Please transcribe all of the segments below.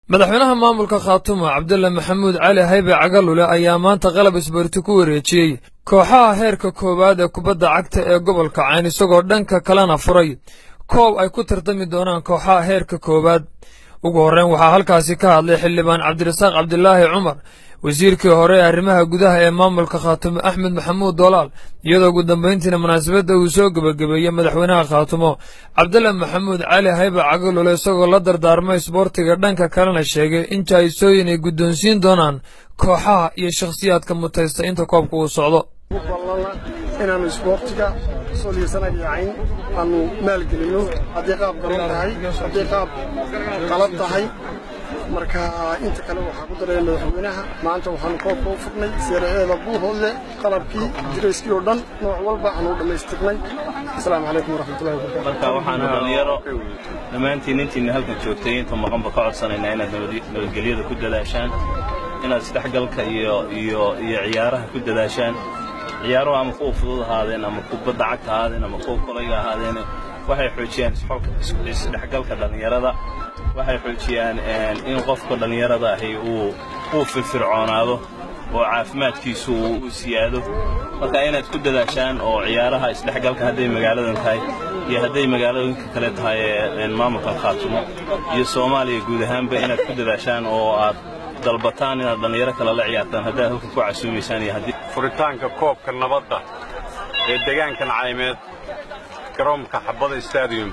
madaxweynaha maamulka khaatumo cabdulle maxamuud cali haybe cagalule ayaa maanta qalab isboorti ku wareejiyey kooxaha heerka koowaad ee kubadda cagta ee gobolka cayn isagoo dhanka kalena furay koob ay ku tartami doonaan kooxaha heerka koowaad ugu horreyn waxaa halkaasi ka hadlay xildhibaan cabdirasaaq cabdilaahi cumar wasiirkii hore ee arrimaha gudaha ee maamulka khaatumo axmed maxamuud doolaal iyadoo ugu dambayntiina munaasabadda uu soo gebagabeeyey madaxweynaha khaatumo cabdulle maxamuud cali haybe cagalule isagoo la dardaarmay isboortiga dhanka kalena sheegay in jahaysooyin ay guddoonsiin doonaan kooxaha iyo shakhsiyaadka mutaysta inta koobka uu socdo inaannu isboortiga soliisanaga yacayn aanu maalgelinno haddii qaab garoon tahay haddii qaab qalab tahay marka inta kale waxaa ku daraya madaxweynaha maanta waxaanu koobka u furnay seeraceeda buuhoodle qalabkii dirayskii oo dhan nooc walba aanu dhammaystirnay asalaamu calaykum waraxmatullahi wabarakatu marka waxaanu dhallinyaro dhammaantiin intiina halkan joogtay inta maqanba ka codsanaynaa inaad nabadgelyada ku dadaashaan inaad isdhexgalka iyo iyo iyo ciyaaraha ku dadaashaan ciyaaruhu ama kuwa fudud ahaadeen ama kubadda cagta ahaadeen ama kuwa kolayga ahaadeen waxay xoojiyaan isdhexgalka dhallinyarada waxay xoojiyaan in qofka dhallinyarada ahi uu uu firfircoonaado oo caafimaadkiisu uu siyaado marka inaad ku dadaashaan oo ciyaaraha isdhexgalka hadday magaaladan tahay iyo hadday magaalooyinka kale tahay ee maamulka khaatumo iyo soomaaliya guud ahaanba inaad ku dadaashaan oo aad dalbataan inaad dhallinyaro kale la ciyaartaan haddaad halka ku casuumaysaan iyo haddii furitaanka koobka nabadda ee deegaankan caymeed garoonka xabbada stadium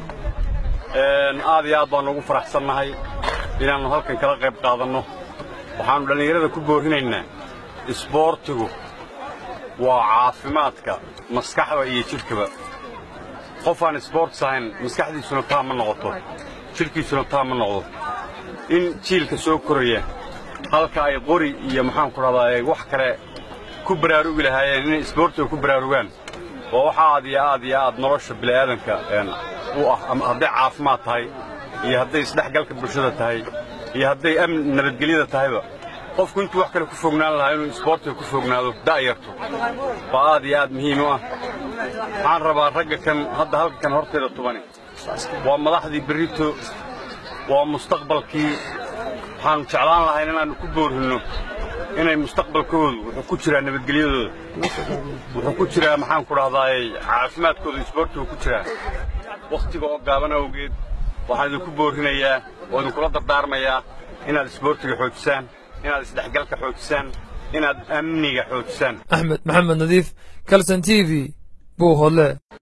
aad iyo aad baannu ugu faraxsannahay inaannu halkan kala qayb qaadanno waxaannu dhallinyarada ku boorrinaynaa isboortigu waa caafimaadka maskaxda iyo jidhkaba qof aan isboortis ahayn maskaxdiisuna taa ma noqoto jidhkiisuna taa ma noqdo in jiilka soo koraya halka ay qori iyo maxaanku dhahdaa wax kale ku baraarugi lahaayeen inay isboortiga ku baraarugaan waa wax aad iyo aad iyo aad nolosha bini'aadanka u ah hadday caafimaad tahay iyo hadday isdhexgalka bulshada tahay iyo hadday amn nabadgelyada tahayba qofku intuu wax kale ku fognaan lahaa inuu isboortiga ku fognaado da'yarto waa aad iyo aad muhiim u ah waxaan rabaa ragga kan hadda halka kan horteeda tubani waa madaxdii berrito waa mustaqbalkii waxaannu jeclaan lahayn inaannu ku boorrinno inay mustaqbalkoodu wuxuu ku jiraa nabadgelyadooda wuxuu ku jiraa maxaanku dhahdaay caafimaadkooda isboortigu ku jiraa wakhtiga oo gaaban awgeed waxaan idinku boorrinayaa oo idinkula dardaarmayaa inaad isboortiga xoojisaan inaad isdhexgalka xoojisaan inaad amniga xoojisaan axmed maxamed nadiif kalson t v buuhoodle